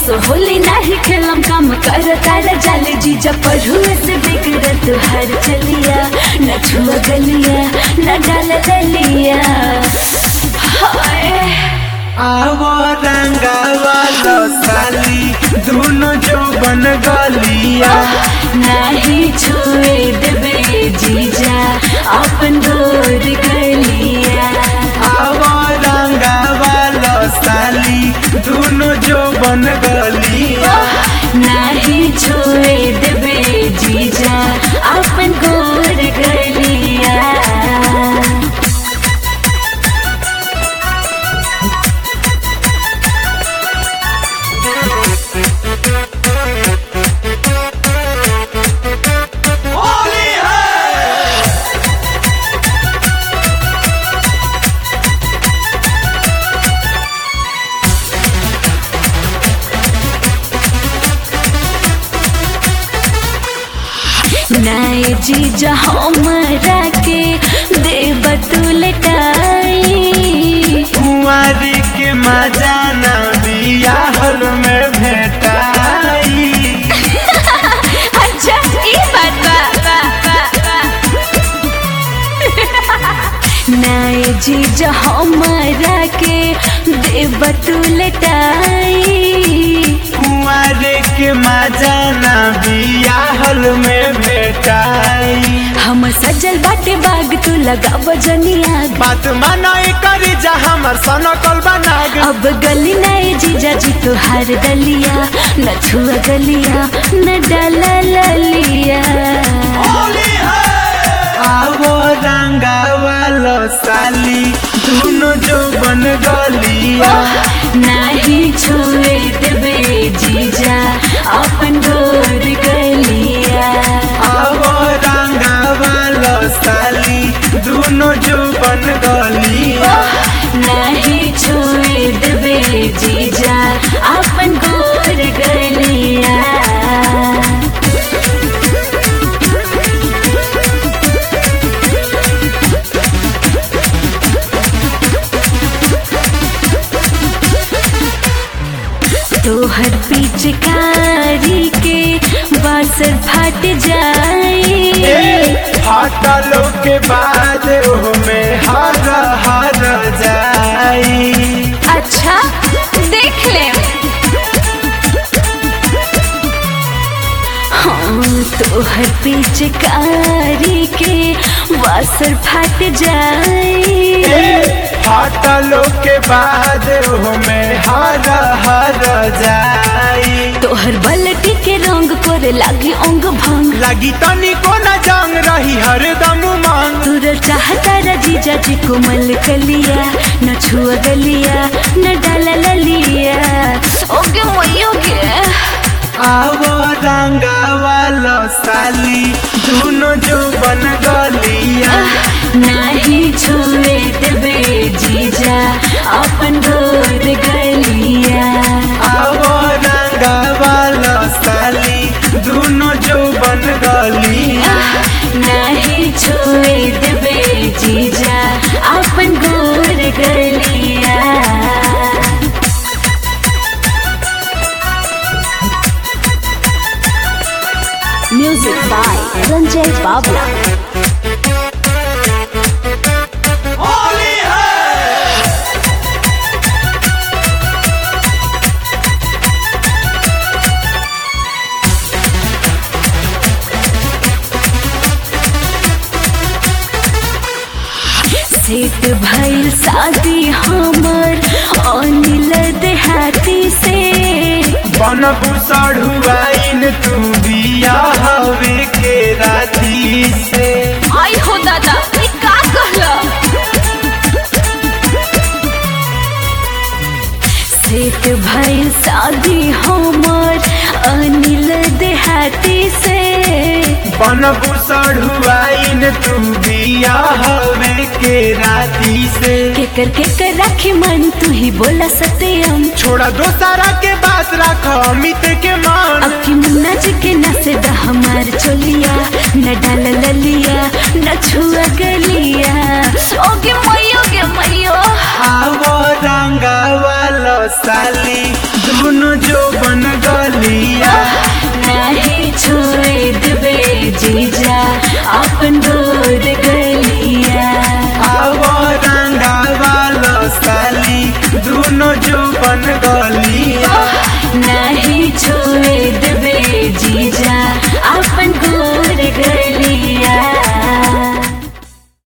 असो होली नाही खेलम काम कर तारा जाले जीजा पढ़ुए से बिगड़ तुहार चलिया न छुआ गलिया न डाल दलिया हाय आवो रंगावा लो साली दोनों जो बन गलिया नाही छुए देबे जीजा अपन गोर गलिया आवो रंगावा लो साली दोनों जो बन गलिया नाही छुए देबे जीजा अपन गोर गलिया नए जीजा हमरा के देव तू लटाई कुंवारी के मजा न बियाहल में भेटाई अच्छा ई बात बा, बा, बा, बा। नए जीजा हमरा के देव तू लटाई कुंवारे के मजा न बियाहल में भेटाई हम सजल बाटे बाग तू लगा बजनिया बात मानाई करी जा हमर सनकल बनाग अब गली नए जीजा जी तुहार दलिया न छुआ गलिया न डाला ललिया आवो रंगा वालो साली दोनों जो बन गलिया नाही छुए देबे जीजा अपन गोर गलिया आवो रंगा वालो साली दोनों जो बन गलिया नाही छुए देबे जीजा अपन गोर गलिया तोहर पिचकारी के बासर फट जाए हटलो के बाद में हर हर जाई अच्छा देख ले हाँ तोहर पिचकारी के बासर फट जाए हटलो के बाद में हर हर जाई तोहर बलटी के रंग करे लागी अंग भंग लगी तनी को न जंग रही हरदम मांग तुरल चाहता रजीजा जी कोमल कलिया न छुआ गलिया न डाला ललिया ओगे मोई ओगे आवो रंगा वालो साली दोनों जो बन गलिया नाही छुए देबे जीजा अपन गोर गलिया आवो रंगा वालो साली दोनों जो बन गलिया नाही छुए देबे जीजा अपन गोर गलिया music by Sanjay Babla set भइल शादी हमर अनिल देहाती से बनबू सढ़ुआइन तू बिया हवे के राती से आई हो दादा ई का कहला सेट भइल शादी हमर अनिल देहाती से बनबू सढ़ुआइन तू बिया हवे के राती से केकर केकर राखी मन तू ही बोला सत्यम छोड़ा दोसारा के बात रख अमित के मान अब की मुन्ना जी के नसे द हमार चोलिया न डाल ललिया न छुआ गलिया ओगे मयो गे मयो आवो रंगा वालो साली दोनों दुनो जो बन गलिया नहीं छोड़े देबे जीजा अपन दो